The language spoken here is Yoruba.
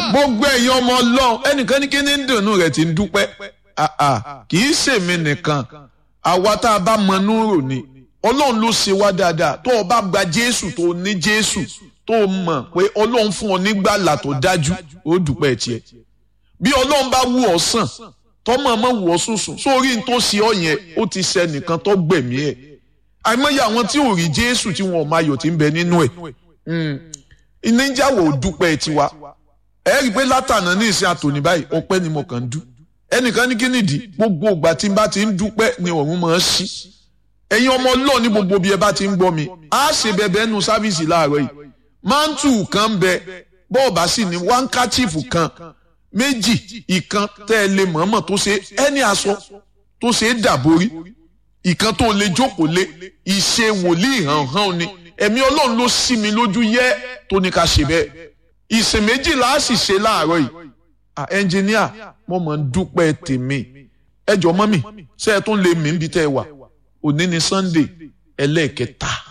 gbogbo ẹ̀yin ọmọ ọlọ́run ẹnìkan ní kíní ń dùnú rẹ̀ ti ń dúpẹ́ kì í ṣèmi nìkan àwa tá a bá mọ núrò ni ọlọ́run ló ṣe wá dáadáa tó o bá gba jésù tó o ní jésù tó o mọ̀ pé ọlọ́run fún ọ nígbàlà tó dájú ó dúpẹ́ tiẹ̀ bí ọlọ́run bá wù ọ́ sàn tọ́mọ ọmọ wù ọ́ sùsùn sórí ní tó ṣe ọ yẹn ó ti ṣe nìkan tó gbẹ̀mí ẹ̀ àìmọye àwọn tí ò rí jésù tí wọn ò máa yọ̀ tí ń bẹ nínú ẹ̀ ìníjàwó dúpẹ́ tiwa ẹ rí i pé látànà ní ìsìn àtòní báyìí ọpẹ́ ni mo kàn ń dú ẹnìkan ní kí nìdí gbogbo ìgbà tí n bá ti ń dúpẹ́ ni ọ̀run máa ń ṣí ẹ̀yin ọmọ ọlọ́ọ̀ ní gbogbo bí ẹ bá ti ń gbọ́ mi á ṣe bẹbẹ nu sáfíìsì láàárọ̀ yìí mántù kan ń bẹ bọ́ọ̀bà sì ní wáńkàchífù kan méjì ìkan tẹ́ ẹ lè mọ̀ọ́mọ̀ tó ṣe ẹni aṣọ tó ṣe é dàborí ìkan tó lè jókòó lé ìṣe wòlíì hàn hàn ni ẹ̀mí ọlọ́run ló ṣí mi lójú yẹ́ tó ní ká ṣe bẹ́ẹ̀ ìsìn méjìlá á sì ṣe láàárọ̀ yìí ẹnjìníà mo mọ̀ ń dúpẹ́ tèmi ẹ jọ mọ́ mi ṣé ẹ tún lè mí níbi tẹ́ ẹ wà òní ni Sunday ẹlẹ́ẹ̀kẹta